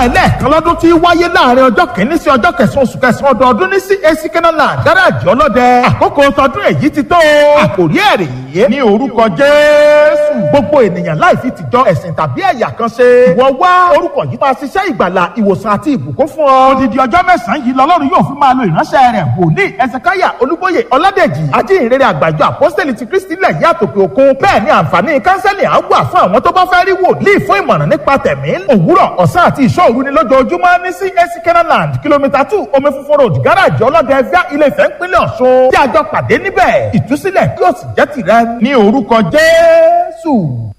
ẹlẹ́ẹ̀kan lọ́dún tí wáyé láàrin ọjọ́ kìíní sí ọjọ́ kẹsàn-án oṣù kẹsàn-án ọdọọdún ní CAC Kenaland gáràjì ọlọ́dẹ àkókò tọdún èyí ti tó àkòrí ẹ̀rì yìí ní orúkọ Jésù gbogbo ènìyàn láì fi tìjọ ẹ̀sìn tàbí ẹ̀yà kan ṣe ìwọ wá orúkọ yìí máa ṣiṣẹ́ ìgbàlà ìwòsàn àti ìbùkún fún ọ odidi ọjọ́ mẹ́sàn-án yìí lọ́lọ́run yóò fi máa lo ìránṣẹ́ rẹ̀ wòlíì ẹsẹ̀káyà olúbóyè ọládèjì ajínrere àgbàjọ àpọ́sítẹ́lì ti kristi lẹ̀ yí àtòkè òkun bẹ́ẹ̀ ni àǹfààní kánsẹ́lì á wà fún àwọn tó bá fẹ́ rí wòlíì fún ìmọ̀ràn nípa tẹ̀mí òwúrọ̀ ọ̀sán àti ìṣọ́ òru ni lójoojúmọ́ ní CAC Kenaland kìlómítà two omi funfun road gáràjì ọlọ́dẹ ẹ̀fíà ilé Ifẹ̀ ńpínlẹ̀ Ọ̀ṣun tí a jọ pàdé níbẹ̀ ìtúsílẹ̀ yóò sì jẹ́ tìrẹ ní orúkọ Jésù.